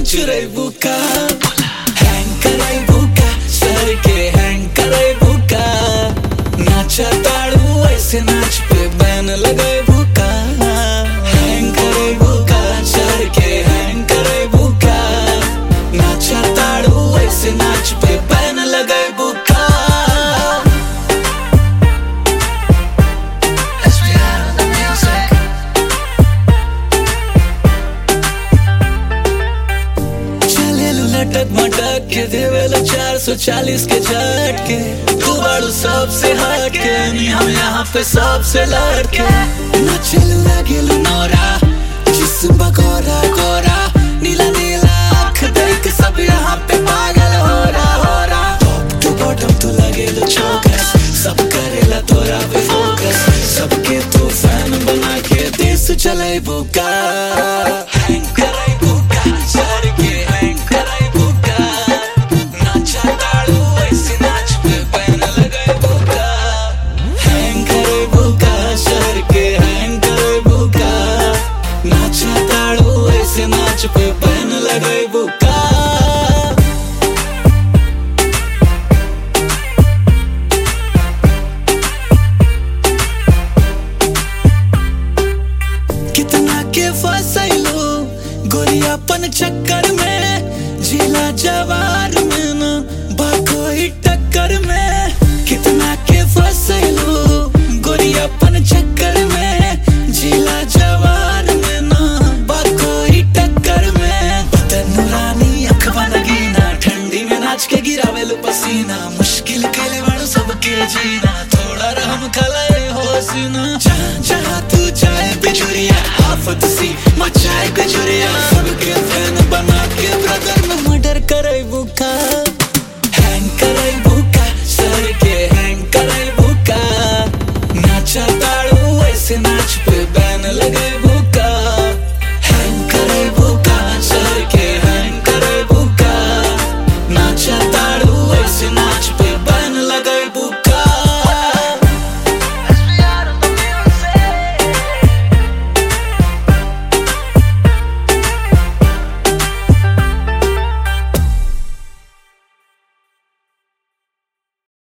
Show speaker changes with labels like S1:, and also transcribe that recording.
S1: चुराई बुका हैंग कराई बुका सर के हैंग कराई बुका नाचा ताड़ू ऐसे नाच पे बैन लगाई बुका हैंग कराई बुका सर के हैंग कराई बुका नाचा ताड़ू ऐसे नाच पे बैन लगाई बुका Let's be out of the music. चलेलु लटक मटक के देवेला चार सौ चालीस के झटके तू बाड़ू सबसे हट के नी हम यहाँ पे सबसे लड़के नचलू लगेलू नौरा जिस्म बगोरा गोरा नीला नीला आँख देख सब यहाँ पे पागल हो रहा हो रहा टॉप टू बॉटम तू लगेलू चौकस सब करेला तोरा पे फोकस सबके तू फैन बना के देश चले बुका हैंग कराई बुका सर के हैंग कराई बुका नाचा ताड़ू ऐसे नाच पे पैन लगाई बुका हैंग कराई बुका सर के हैंग कराई बुका नाचा ताड़ू ऐसे नाच पे पैन लगाई बुका कितना के फसैलो गोरियापन चक्कर में जिला जवार में न बाकोई टक्कर में कितना के फसैलो गोरियापन चक्कर में जिला जवार में न बाकोई टक्कर में बदन रानी अखबा नगीना ठंडी में नाच के गिरावेलो पसीना मुश्किल के बाड़ू सबके जीना थोड़ा रहम खलाए हो सीना जहाँ जहाँ तू जाए बिजुरिया आफत सी मचाए गजुरिया